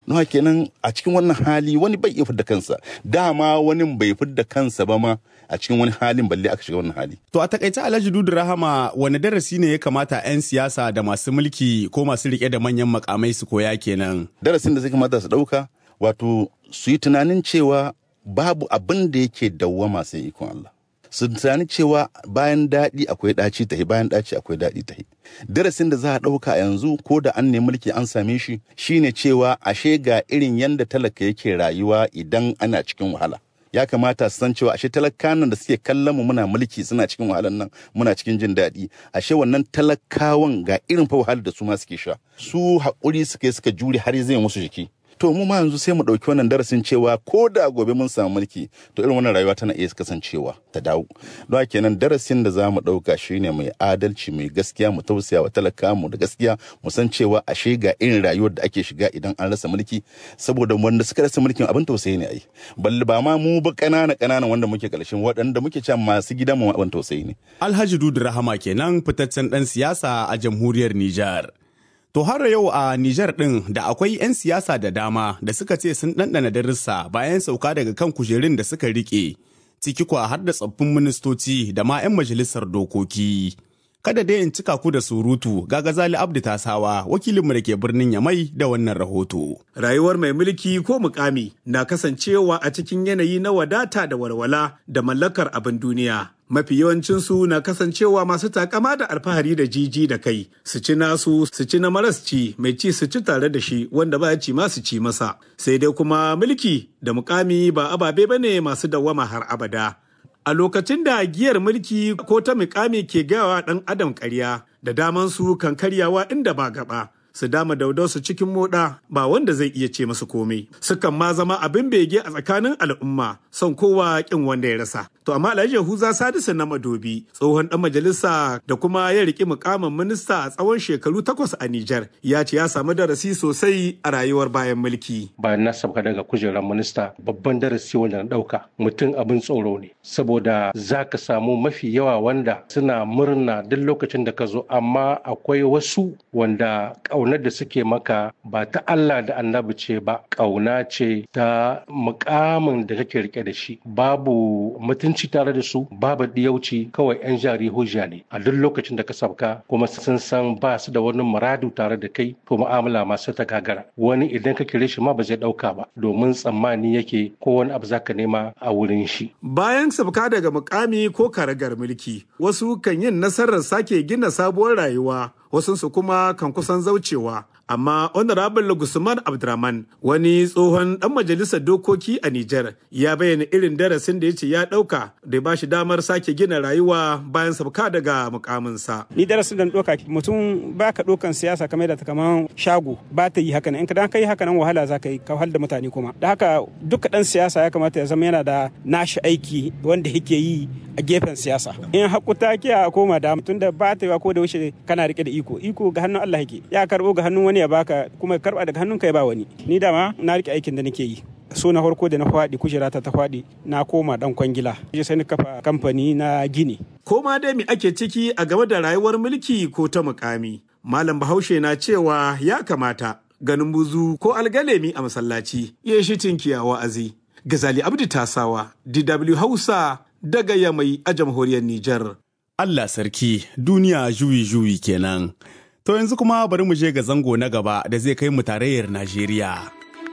don kenan a cikin wannan hali wani bai iya fidda kansa dama wani bai fidda kansa ba ma a cikin wani halin balle aka shiga wannan hali To a takaice Alhaji Dudu Rahama wani darasi ne ya kamata 'yan siyasa da masu mulki ko masu rike da manyan makamai su koya kenan. darasin da zai kamata su ɗauka wato su yi tunanin cewa babu abin da yake dawwama sai ikon Allah su tunani cewa bayan daɗi akwai ɗaci tahi bayan ɗaci akwai daɗi tahi darasin da za a ɗauka yanzu ko da an nemi mulki an same shi shine cewa ashe ga irin yanda talaka yake rayuwa idan ana cikin wahala ya kamata su san cewa ashe talakawan da suke kallon mu muna mulki suna cikin wahalan nan muna cikin jin daɗi ashe wannan talakawan ga irin fa wahalar da su ma suke sha su haƙuri suka yi suka jure har zai musu jiki to mu ma yanzu sai mu ɗauki wannan darasin cewa ko da gobe mun samu mulki to irin wannan rayuwa tana iya kasancewa ta dawo don haka kenan darasin da za mu ɗauka shine mai adalci mai gaskiya mu tausaya wa talaka mu da gaskiya mu san cewa ashe ga irin rayuwar da ake shiga idan an rasa mulki saboda wanda suka rasa mulkin abin tausayi ne ai balle ba ma mu ba ƙanana ƙanana wanda muke ƙarshen waɗanda muke cewa masu gidan mu abin tausayi ne Alhaji Dudu Rahama kenan fitaccen ɗan siyasa a jamhuriyar Nijar. To har yau a Nijar ɗin da akwai 'yan siyasa da dama da suka ce sun ɗanɗana darussa bayan sauka daga kan kujerun da suka riƙe, ciki kwa har da tsaffin ministoci da ma 'yan majalisar dokoki. Kada dai in cika ku da surutu ga Gazali Abdu Tasawa wakilinmu da ke birnin Yamai da wannan rahoto. Rayuwar mai mulki ko mukami na kasancewa a cikin yanayi na wadata da walwala da mallakar abin duniya. Mafi yawancinsu na kasancewa masu takama da alfahari da jiji da kai, su ci nasu, su ci na maras ci, mai ci su ci tare da shi wanda ba ci ma su ci masa. Sai dai kuma mulki da mukami ba ababe bane masu dawwama har abada. A lokacin da giyar mulki ko ta mukami ke gawa ɗan adam ƙarya da daman su kan karyawa inda ba gaba. Su dama daudausu cikin moɗa ba wanda zai iya ce masu komai. Sukan ma zama abin bege a tsakanin al'umma son kowa ƙin wanda ya rasa. To amma Alhaji Yahuza Sadisu na Madobi tsohon ɗan majalisa da kuma ya riƙi mukamin minista a tsawon shekaru takwas a Nijar ya ce ya samu darasi sosai a rayuwar bayan mulki. bayan na sauka daga kujerar minista babban darasi wanda na ɗauka mutum abin tsoro ne saboda za ka samu mafi yawa wanda suna murna duk lokacin da ka zo amma akwai wasu wanda ƙaunar da suke maka ba ta Allah da annabi ce ba ƙauna ce ta mukamin da kake rike da shi babu mutunci tare da su babu diyauci kawai 'yan jari hujja ne a duk lokacin da ka sauka kuma sun san ba su da wani muradu tare da kai to mu'amala masu ta gagara wani idan ka kire shi ma ba zai ɗauka ba domin tsammani yake ko wani abu zaka nema a wurin shi Bayan sabka daga mukami ko karagar mulki, wasu kan yin nasarar sake gina sabuwar rayuwa, wasunsu kuma kan kusan zaucewa. Amma Honorable Gusman Abdurrahman, wani tsohon ɗan majalisar dokoki a Nijar, ya bayyana irin darasin da ya ce ya ɗauka da ba shi damar sake gina rayuwa bayan sabka daga mukaminsa. ni darasin da na ɗauka mutum ba ka ɗaukan siyasa kamar da ta kaman shago ba ta yi haka nan in ka dan kai haka nan wahala za ka yi ka wahal da mutane kuma da haka duka ɗan siyasa ya kamata ya zama yana da nashi aiki wanda yake yi a gefen siyasa in hakuta ke a koma da tun da ba ta yi ko da wuce kana rike da iko iko ga hannun Allah yake ya karbo ga hannun wani ya baka kuma ya karba daga hannun ka ya ba wani ni dama na rike aikin da nake yi so na farko da na faɗi kujerata ta faɗi na koma dan kwangila sai ni kafa kamfani na gini Ko ma dai me ake ciki a game da rayuwar mulki ko ta mukami. Malam Bahaushe na cewa ya kamata ganin buzu ko algalemi a masallaci ya shi tinkiya wa'azi. Gazali Abdi Tasawa, DW Hausa daga Yamai a jamhuriyar Nijar. Allah sarki duniya juyi-juyi kenan. To yanzu kuma bari mu je ga zango na gaba da zai kai mu tarayyar Najeriya.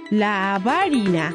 labari na.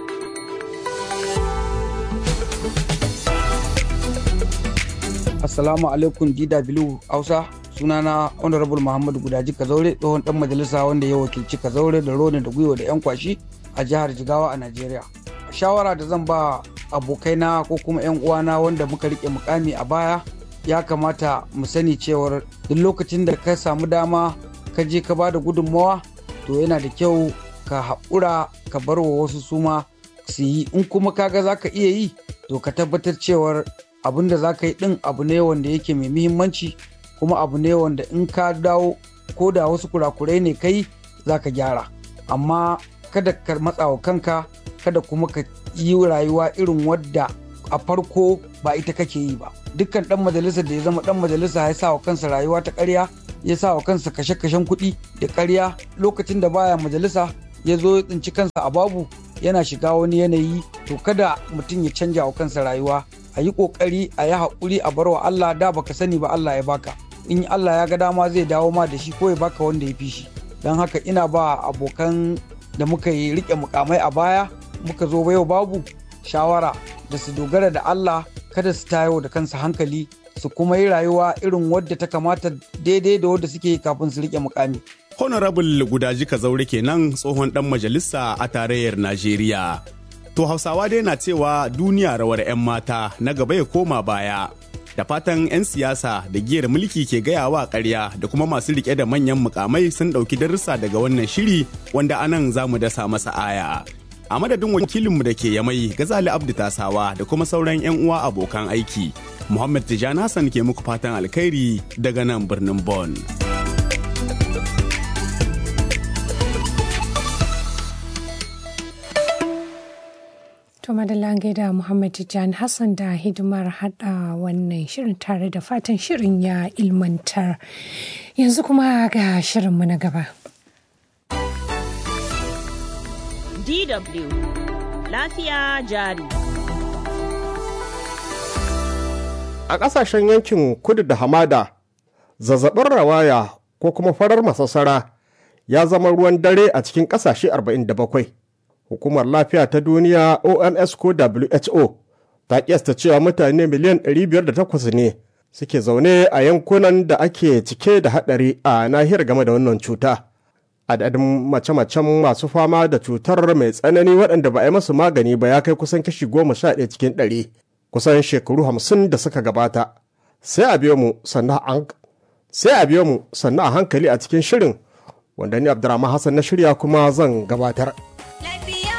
Assalamu alaikum DW Hausa sunana Honorable Muhammadu Gudaji Kazaure tsohon dan majalisa wanda ya wakilci Kazaure da Roni da Gwiwa da 'yan kwashi a jihar Jigawa a Najeriya. Shawara da zan ba abokaina ko kuma 'yan uwana wanda muka rike mukami a baya ya kamata mu sani cewar duk lokacin da ka samu dama ka je ka ba da gudunmawa to yana da kyau ka haƙura ka bar wa wasu suma su yi in kuma kaga za ka iya yi to ka tabbatar cewar abin da za ka yi ɗin abu ne wanda yake mai muhimmanci kuma abu ne wanda in ka dawo ko da wasu kurakurai ne kai za ka gyara amma kada ka matsa wa kanka kada kuma ka yi rayuwa irin wadda a farko ba ita kake yi ba dukkan ɗan majalisar da ya zama ɗan majalisa ya sa wa kansa rayuwa ta ƙarya ya sa wa kansa kashe-kashen kuɗi da ƙarya lokacin da baya majalisa ya zo ya tsinci kansa a babu yana shiga wani yanayi to kada mutum ya canja wa kansa rayuwa a yi kokari a yi haƙuri a barwa Allah da baka sani ba Allah ya baka in Allah ya ga dama zai dawo ma da shi ko ya baka wanda ya fi shi don haka ina ba abokan da muka yi rike mukamai a baya muka zo yau babu shawara da su dogara da Allah kada su tayo da kansa hankali su kuma yi rayuwa irin wadda ta kamata daidai da wadda suke kafin su rike mukami. Honorable Gudaji Kazaure kenan tsohon dan majalisa a tarayyar Najeriya. To Hausawa dai na cewa duniya rawar 'yan mata na gaba ya koma baya. Da fatan 'yan siyasa da giyar mulki ke gayawa karya da kuma masu rike da manyan mukamai sun ɗauki darussa daga wannan shiri wanda anan za mu dasa masa aya. A madadin wakilinmu da ke yamai Gazali Abdu Tasawa da kuma sauran 'yan uwa abokan aiki. Muhammad Tijjani Hassan ke muku fatan alkhairi daga nan birnin Bonn. To madalla gaida Muhammad Tijjani Hassan da hidimar hada wannan shirin tare da fatan shirin ya ilmantar. Yanzu kuma ga shirinmu na gaba. DW Lafiya jari. A ƙasashen yankin kudu da hamada, zazzabin rawaya ko kuma farar masassara ya zama ruwan dare a cikin ƙasashe 47. Hukumar Lafiya ta Duniya OMS ko WHO ta kiyasta cewa mutane miliyan 508 ne suke zaune a yankunan da ake cike da haɗari a nahiyar game da wannan cuta. Adadin mace-macen masu fama da cutar mai tsanani waɗanda ba a yi masu magani ba ya kai kusan kashi goma sha ɗaya cikin ɗari kusan shekaru hamsin da suka gabata. Sai a biyo mu sannan a hankali a cikin shirin wanda ni Abdurrahman Hassan na shirya kuma zan gabatar.